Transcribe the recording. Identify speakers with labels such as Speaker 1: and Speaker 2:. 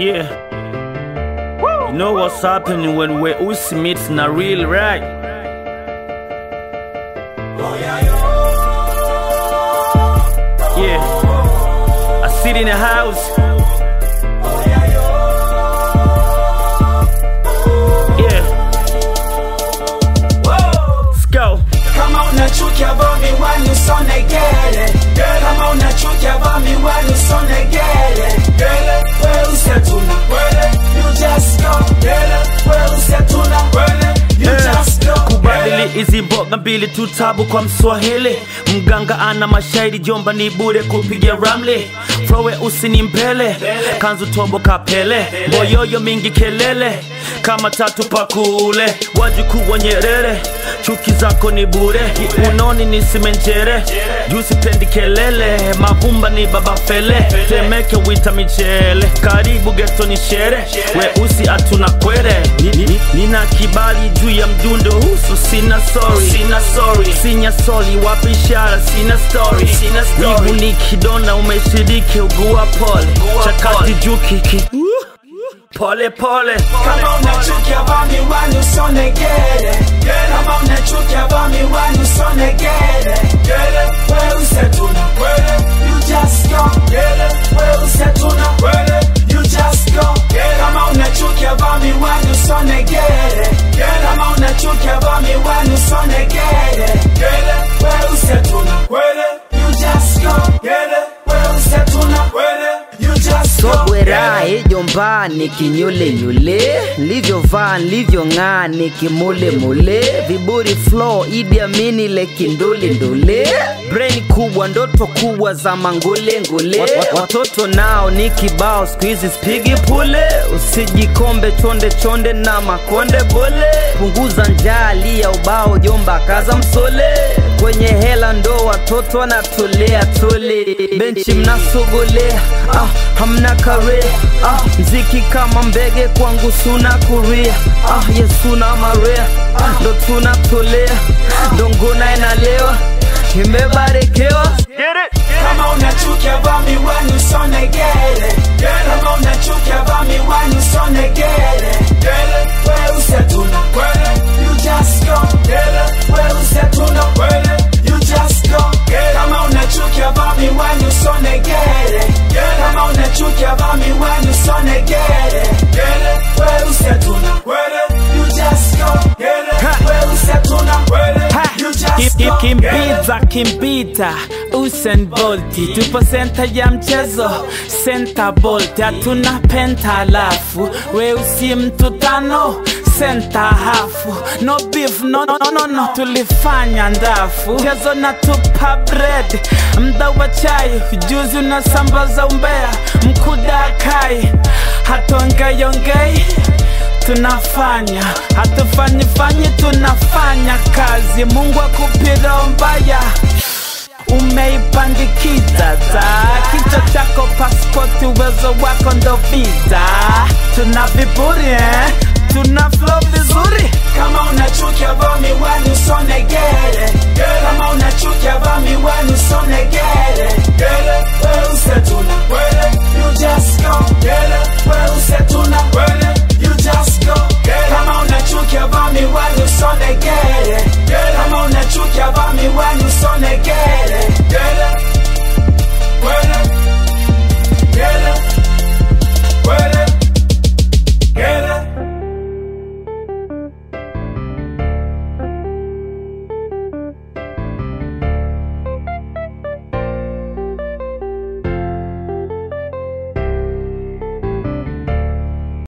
Speaker 1: Yeah. You know what's happening when we Usi meets na real, right? Yeah. I sit in the house. Yeah. Let's go.
Speaker 2: Kama unachukia bomi wani usonegele Kama unachukia bomi wani usonegele We usetuna You just go We usetuna You just go
Speaker 1: kubadili hizi mboga mbili tu tabu kwa mswahili mganga ana mashairi jomba ni bure kupiga ramli frowe usini mbele kanzu tobo kapele mboyoyo mingi kelele kama tatu pakule wajukuu wa nyerere chuki zako ni bure unoni ni simenjere juu sipendi kelele mavumba ni baba fele temeke wita michele karibu geto ni shere weusi hatuna kwere Ni- ni- ni- nina kibali juu ya mdundo husu sina sorry sina sorry sinya soli wapi ishara sina story sina story wivu ni kidonda umeshiriki ugua pole chakati juu kiki pole pole
Speaker 2: Kama unachukia bomi wani usonegele Kama unachukia bomi wani usonegele We usetuna You just go We usetuna You just go Kama unachukia bomi wani usonegele Kama unachukia bomi wani usonegele We usetuna You just go We usetuna You just go
Speaker 3: sobwera ejomba nikinyulenyule livyovaa nlivyong'aa nikimulemule viburi flo idi amini lekindulindule brain kubwa ndoto kubwa za mangulengule Wat- wat- watoto nao ni kibao skuizi spigi pule usijikombe chonde chonde na makonde bole punguza njaa lia ubao jomba kaza msole kwenye hela ndo watoto wanatolea tole benchi mnasogolea ah, hamna kare ah, mziki kama mbege kwangu suna kuria ah, yesuna marea ah, ndo tunatolea ndongona inalewa imebarikiwa
Speaker 2: Kama unachukia bomi wani usonegele Kama unachukia bomi wani usonegele We usetuna You just go We usetuna You just go Kama unachukia bomi wani usonegele Kama unachukia bomi wani usonegele We usetuna You just go We usetuna You
Speaker 4: Kim-
Speaker 2: just
Speaker 4: kim-
Speaker 2: go
Speaker 4: Kimbiza kimbita Usain Bolt tupo senta ya mchezo senta Bolt hatuna penta alafu weusi mtu tano senta hafu no beef no, no, no, no. tulifanya ndafu chezo na tupa bread mda wa chai juzi unasambaza umbea mkuda kai hatongeyongei tunafanya hatufanyi fanyi tunafanya kazi mungu akupira mbaya umeipandikiza za kichwa chako paspoti uwezo wako ndo visa tuna viburi eh? tuna flow vizuri
Speaker 2: Kama unachukia bomi wani usonegele Kama unachukia bomi wani usonegele We usetuna You just go We usetuna You just go Kama unachukia bomi wani usonegele Kama unachukia bomi wani usonegele